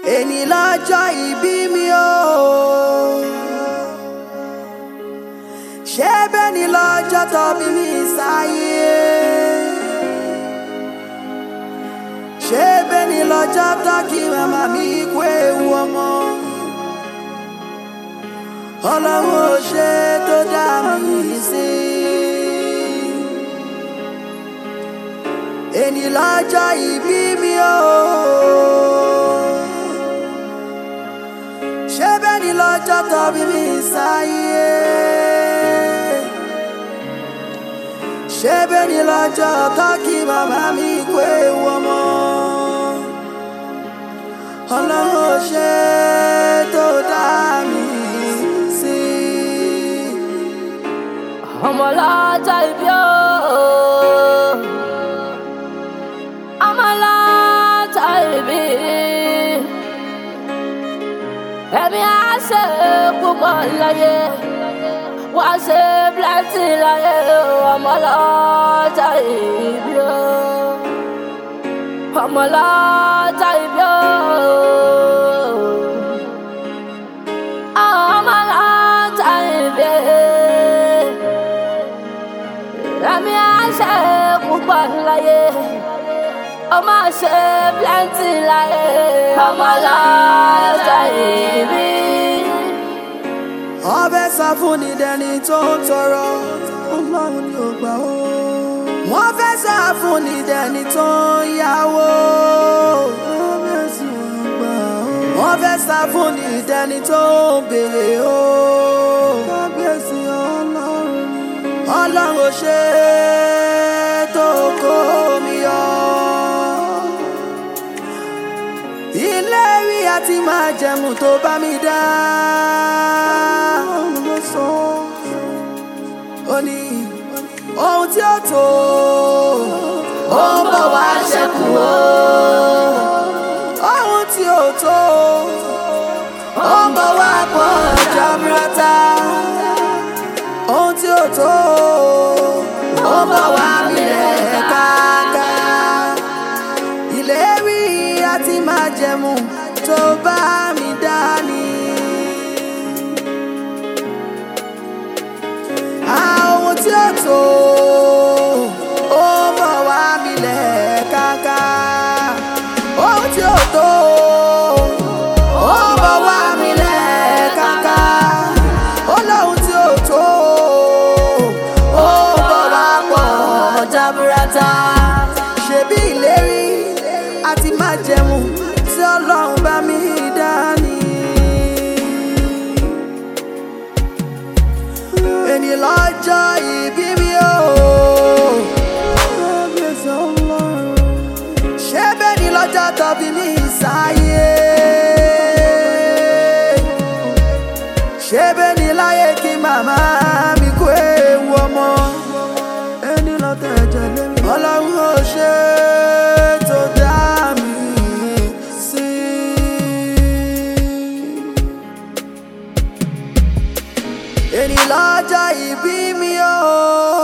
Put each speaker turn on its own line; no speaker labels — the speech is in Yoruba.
èní lọ́jọ́ ìbí mi o. ṣé bẹ́ẹ̀ ni lọ́jọ́ tó bí mi sáyé. ṣé bẹ́ẹ̀ ni lọ́jọ́ tó kí màmá mi kú ewu ọmọ. ọlọ́run ò ṣe tó dá mi sí. èní lọ́jọ́ ìbí mi o. ṣé bẹ́ẹ̀ ni lọ́jọ́ tó bí mi sáyé. ṣé bẹ́ẹ̀ ni lọ́jọ́ tó kí màmá mi kú ewu ọmọ. ọlọ́run ò ṣe tó dá mi sí.
ọmọ lọ́jọ́ ìbí o. ọmọ lọ́jọ́ ìbí. ẹ̀mí á ṣe púpọ̀ láyé wá ṣe plenty láyé o. ọmọ lọ́jọ́ ìbí o. ọmọ lọ́jọ́ ìbí o. ọmọ lọ́jọ́ ìbí ẹ̀mí àṣẹ púpọ̀ láyé ọmọ ṣe plenty láyé ọmọ lọ́jọ́ ìbí.
ọbẹ̀ sá fún ni dẹni tó ń tọrọ ọlọ́run ni ò gbà ó. wọ́n fẹ́ sá fún ni dẹni tó ń yáwó ọbẹ̀ sì ò gbà ó. wọ́n fẹ́ sá fún ni dẹni tó ń béèrè ó. kábíyèsí ọlọ́run ọlọ́run ò ṣe é tó kó mi yọ. ilé rí àti máa jẹ̀mú tó bá mi dá. ọlọ́run ló sọ. ó ní ohun tí ó tó ó ń bọ̀ wá ṣẹ́kù o. ohun tí ó tó ó ń bọ̀ wá pọ̀ jaburata. ohun tí ó tó ó ń bọ̀ wá mílẹ̀ káàká. ìlérí àti májẹ̀mú tó bá mi dání. àwọn tí ó tó ó ń bọ̀ wá mílẹ̀ káàká. ohun tí ó tó ó ń bọ̀ wá mílẹ̀ káàká. ó lóhun tí ó tó ó ń bọ̀ wá pọ̀ jaburata. ṣebí ìlérí àti májẹ̀mú tí ọlọ́run bá mi dání. èní lọ́jọ́ ìbí mi o. ṣé bẹ́ẹ̀ ni lọ́jọ́ tó bí mi sáyé. ṣé bẹ́ẹ̀ ni láyé kí màmá mi kú ewu ọmọ. ẹni lọ́tẹ̀ ẹ̀jẹ̀ lé mi. ọlọ́run ò ṣe é tó dá mi sí. èní lọ́jọ́ ìbí mi o.